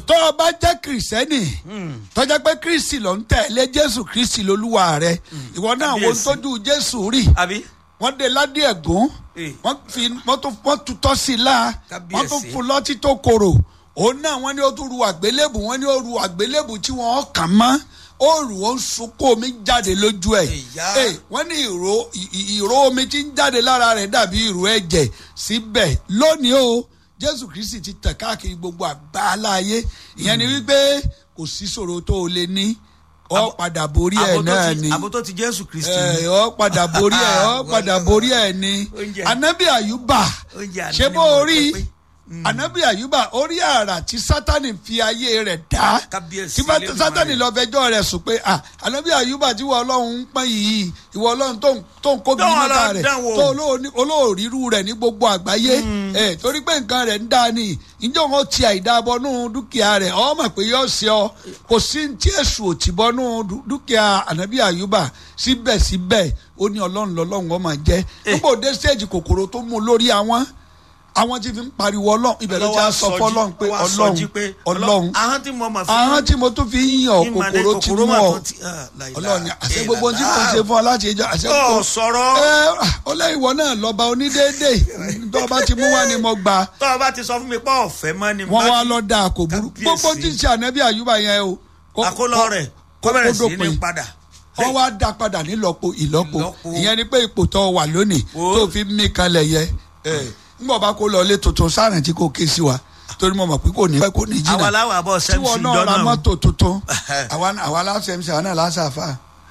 tó o bá jẹ́ kìrìsẹ́nì tó jẹ́ pé kristi ló ń tẹ̀lé jésù kristi lolúwa rẹ ìwọ náà wo Kábíyèsí. tójú jésù rí àbí wọ́n dé ládé ẹ̀gún Eh. wọ́n fi wọ́n tún wọ́n tutọ́ sí i la wọ́n tún Kábíyèsí. fún lọ́tí tó korò òun náà wọ́n ní ó tún ru àgbélébù wọ́n ní ó ru àgbélébù tí wọ́n kàn mọ́ ó rù ó ń sunkún omi jáde lójú ẹ̀ Ìyá. Eh, wọ́n ní ìró ì- ì- ìró omi tí ń jáde lára rẹ̀ dàbí ìró ẹ̀jẹ̀ síbẹ̀ lónìí o jésù kristi ti tẹ̀ káàkiri gbogbo àgbáláyé ìyẹn ni wípé kò sí ṣòro tó o lè ní ọ padà borí ẹ̀ Abo tó náà ti- ni abo tó ti jésù kristi ẹ ọ padà borí ẹ ọ padà borí ẹ ni Oúnjẹ. anabi ayuba Oúnjẹ àná ṣé ni bó mo rí sọ pé, anabi ayuba orí àrà tí sátani fi ayé rẹ̀ dá Kábíyèsí tí bá- Elédùmarè. sátani lọ fẹjọ́ rẹ̀ sùn pé ah anabi ayuba tí wọ́n ọlọ́run ń pọ́n yìí ìwọ ọlọ́run tó ń tó ń kó bí Dánwò mẹ́ta lọ, rẹ̀ dánwò. tó olóòní- olóòrírú rẹ̀ ní gbogbo àgbáyé ẹ torí pé nǹkan rẹ̀ ń dá ni ìjọ wọn ti àìdábọnú dúkìá rẹ̀ ọ mọ̀ pé yọ ṣe ọ kò sí ní tí èṣù ò ti bọnú dú- dúkìá anabi ayuba síbẹ̀síbẹ̀ ó ní ọlọ́run lọ́lọ́run ọmọ jẹ́ nígbà òde stage kòkòrò tó mú un lórí àwọn àwọn tí fi ń pariwo ọlọ́run ibẹ̀ ló ti á sọ fọlọ́run pé ọlọ́run ọlọ́run ahọ́n tí mo mọ̀ fún àwọn tí mo tún fi ń yàn kòkòrò ti mú ọ ọlọ́run ni àṣẹ gbogbo tí mo ṣe fún ọ láti ẹjọ́ àṣẹ ọ kò sọ̀rọ̀ ẹ ọlẹ́yìnwó náà lọ́ba onídéédé tó o bá ti mú wá ni mo gbà tọ́ ọ bá ti sọ fún mi pé ọ̀fẹ́ mọ́ ni wọ́n bá wá ti- lọ da kò burú Kábíyèsí. gbogbo tí ń ṣe ànábì àyùbá yẹn o kó- àkólọ kó- rẹ̀ kó kó bẹ̀rẹ̀ sí ní dópin. padà wọ́n wá dá padà nílọ́po ìlọ́po Ìlọ́po. ìyẹn ni pé ipò tó wà lónìí Wo. tó fi mí kanlẹ̀ yẹ ńgbọ̀ bá kó lọ ilé tuntun sáàrìn tí kò ké sí wa torí mo mọ̀ pé kò ní pẹ́ kò ní àwa jìnnà láwọ̀ àbọ̀ tí wọn sẹ́mùsì náà ra dọ́nà mọ́tò tuntun àwa àwa láṣẹ mc àwọn náà láṣàfà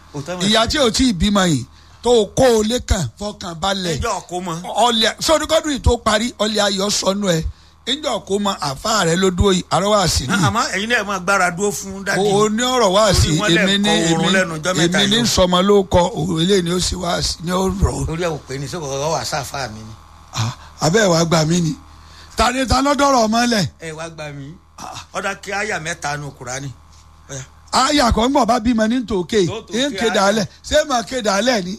ìyá tí ò tí ì bímọ yìí tó o kó o lé kàn fọkàn balẹ̀ ẹjọ́ kó mọ́ ọlẹ sọdúnkọdún yìí tó parí ọlẹ ayọ̀ sọnù ẹ níjọ kó mọ àfa rẹ ló dúró yìí àrọwà sí ni àmọ́ ẹ̀yin náà máa gbára dúró fún dádì o ní ọ̀rọ̀ wá sí Orí wọn lẹ̀ èmi ní kọ oorun èmi lẹ́nu ọjọ́ mẹ́ta èmi ní yìí. sọmọ ló kọ òun eléyìí ni ó sì wá sí ni ó rọ orí ẹ̀ wò pé ní sọ́kọ̀ ọ̀rọ̀ wà sáfà mi ni Ah, abẹ́ ẹ̀ wá gbà mí ni ta ni ta lọ́dọ̀rọ̀ ọmọ lẹ̀ ẹ wá gbà mí ọ̀dà kí àyà mẹ́ta nu kùránì Ọ̀yà. àyà kan gbọ̀n bá bímọ ní tòkè Tó tòkè ń kéde àyà. alẹ̀ ṣé mà kéde alẹ̀ ni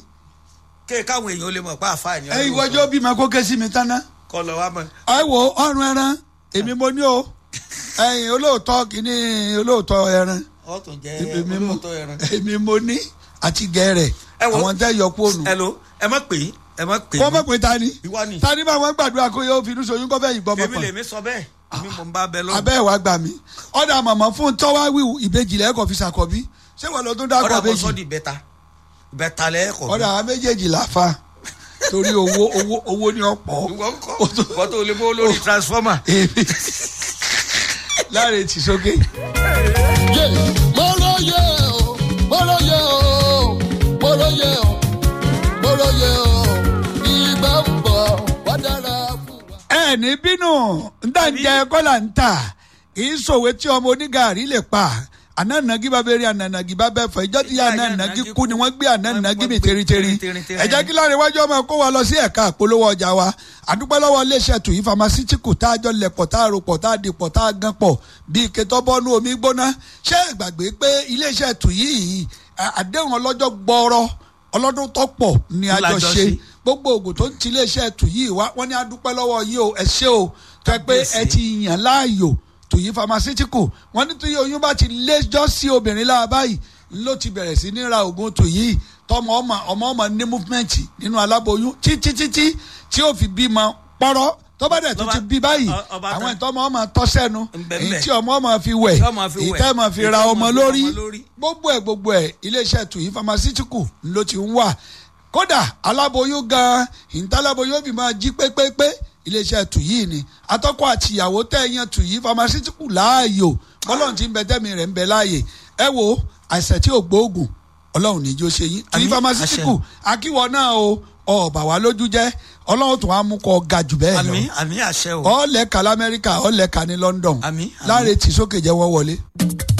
ké káwọn èèyàn ó lè mọ̀ pé àfa ni ẹ ìwọ́jọ́ bímọ kó ké sí mi tán ná kọ́ lọ wá mọ́ ẹ wo ọrùn ẹran èmi mo ní o ẹyin olóòótọ́ kìíní olóòótọ́ ẹran ọ̀ tún jẹ́ èmi mo olóòótọ́ ẹran. èmi mo ní àti gẹ̀ẹ́rẹ̀ Ẹ wo- àwọn tẹ́ yọ kóònù ẹ lo ẹ má pè é ẹ má pè kó é mọ̀ pé ta ni ìwọ ni ta ni bá wọn gbàdúrà kó yóò fi inú soyún kó fẹ́ yìí gbọ́ èmi mọ̀ lèmi sọ bẹ́ẹ̀ èmi mò ń bá bẹ lọ́wọ́ abẹ́ ẹ̀ wá gbà mí ọ̀dà màmá fún tọ́wá wíwù ìbejì lẹ́ẹ̀kọ́ fi ṣàkọ́bí ṣé wọn lọ tó dákọ̀ ọ̀dà kò ìbejì sọ́ di ìbẹ́ta ìbẹ́ta lẹ́ẹ̀kọ́ ọ̀dà àwọn méjèèjì làáfà torí owó owó owó ni ọ̀pọ̀ ìwọ ń kọ́ wọ́n tó lè bó lórí transformer. èmi láre tì sókè. yé mọ́rọ́yé o mọ́rọ́yé o mọ́rọ́yé o mọ́rọ́yé o ìgbà ń bọ̀ wá dára fún wa. ẹ ní bínú ntànjẹ kọ́là ń tà kì í sòwe tí ọmọ onígàárí lè pa ananagi bá bẹ̀rẹ̀ ananagi bá bẹ̀ fọ ìjọ tí yà ananagi kú ni wọ́n gbé ananagi mi teriteri ẹ jẹ́ kí láre wájú ọmọ kó wa lọ sí ẹ̀ka àpolówó ọjà wa àdúpẹ́ lọ́wọ́ iléeṣẹ́ tùyí famasítíkù tá a jọ lẹ̀pọ̀ tá a rò pọ̀ tá a di pọ̀ tá a gan pọ̀ bíi ketọ́bọ́nú omi gbóná ṣé ẹ gbàgbé pé iléeṣẹ́ tùyí yìí à- àdéhùn ọlọ́jọ́ gbọ́ọ́rọ́ ọlọ́dún tó pọ̀ ni a jọ Lájọ ṣe ṣe. gbogbo oògùn tó ń ti iléeṣẹ́ tùyí wá wọ́n ní adúpẹ́ lọ́wọ́ yìí o ẹ ṣé o tẹ́ pé ẹ ti yàn láàyò tùyí pharmaceutical wọ́n ní tùyí oyún bá ti léjọ́ sí obìnrin lára báyìí ló ti bẹ̀rẹ̀ sí ní ra oògùn tùyí tọmọ ọmọ ọmọ ọmọ ní movement nínú aláboyún títí títí tí ó fi bímọ pọ́rọ́ tó bá dẹ̀ tó Lọ́ba- ti bí báyìí ọ- ọba àwọn tán. ìtọ́mọ ọmọ tọ́ sẹ́nu Ńbẹ̀ńbẹ̀. èyí tí ọmọ ọmọ fi wẹ̀ Tí ọmọ fi èyí wẹ̀. tẹ́ ọmọ fi Èyí ra tí ọmọ ọmọ fi ra lórí ọmọ lórí. gbogbo ẹ̀ gbogbo ẹ̀ iléeṣẹ́ tùyí pharmaceutical ló ti ń wà kódà aláboyún gan ìntàláboyún fi máa jí pépépé iléeṣẹ́ tùyí ni atọ́kọ àtìyàwó tẹ̀yàn tùyí pharmaceutical láàyò bọ́lọ́run ti ń bẹ tẹ́mi rẹ̀ ń bẹ láàyè ẹ wo àìsàn tí ò gbóògùn ọlọ́run níjó ṣe yín tùyí Àmín, pharmaceutical akíwọ náà o ọ̀bà wa lójú jẹ́ ọlọ́run tún á mú kọ ga jù bẹ́ẹ̀ lọ àmì àmì àṣẹ o. ọ̀ọ́lẹ̀ka lamẹ́ríkà ọ̀ọ́lẹ̀ka ní London Àmín, àmín. láre tì sókè jẹ́ wọ́n wọlé.